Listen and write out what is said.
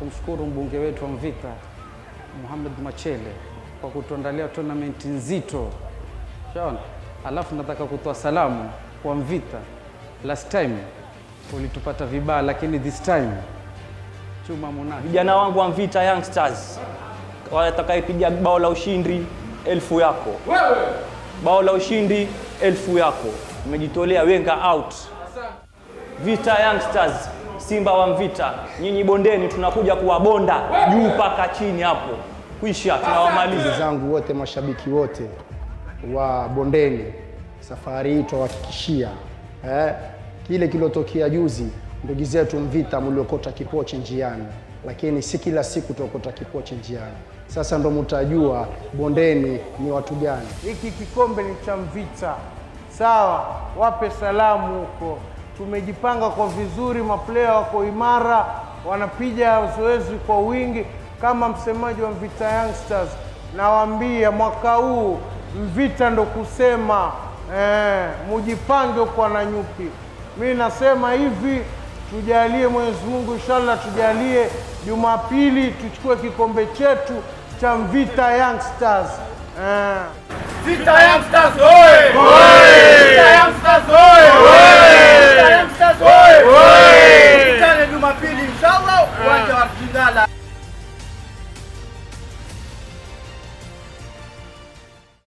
kumshukuru mbunge wetu wa Mvita Muhammad Machele kwa kutuandalia tournament nzito. Shaona, alafu nataka kutoa salamu kwa Mvita. Last time ulitupata vibaya, lakini this time chuma munaki. Vijana wangu wa Mvita Youngsters watakayepiga bao la ushindi elfu yako, bao la ushindi elfu yako. Umejitolea, wenga out. Vita Youngsters, Simba wa Mvita, nyinyi bondeni, tunakuja kuwabonda juu mpaka chini hapo, kwisha, tunawamaliza. Ndugu zangu wote, mashabiki wote wa bondeni, safari hii twawahakikishia eh, kile kilotokea juzi, ndugu zetu Mvita mliokota kipochi njiani, lakini si kila siku tuokota kipochi njiani. Sasa ndo mtajua bondeni ni watu gani. Hiki kikombe ni cha Mvita, sawa? Wape salamu huko. Tumejipanga kwa vizuri, maplaya wako imara, wanapiga zoezi kwa wingi. Kama msemaji wa Mvita Youngsters, nawaambia mwaka huu Mvita ndo kusema eh, mujipange kwa na nyuki. Mi nasema hivi, tujalie Mwenyezi Mungu, inshallah tujalie Jumapili tuchukue kikombe chetu cha Mvita Youngsters eh. Vita Youngsters oye! Vita Youngsters oye! Vita Youngsters oye!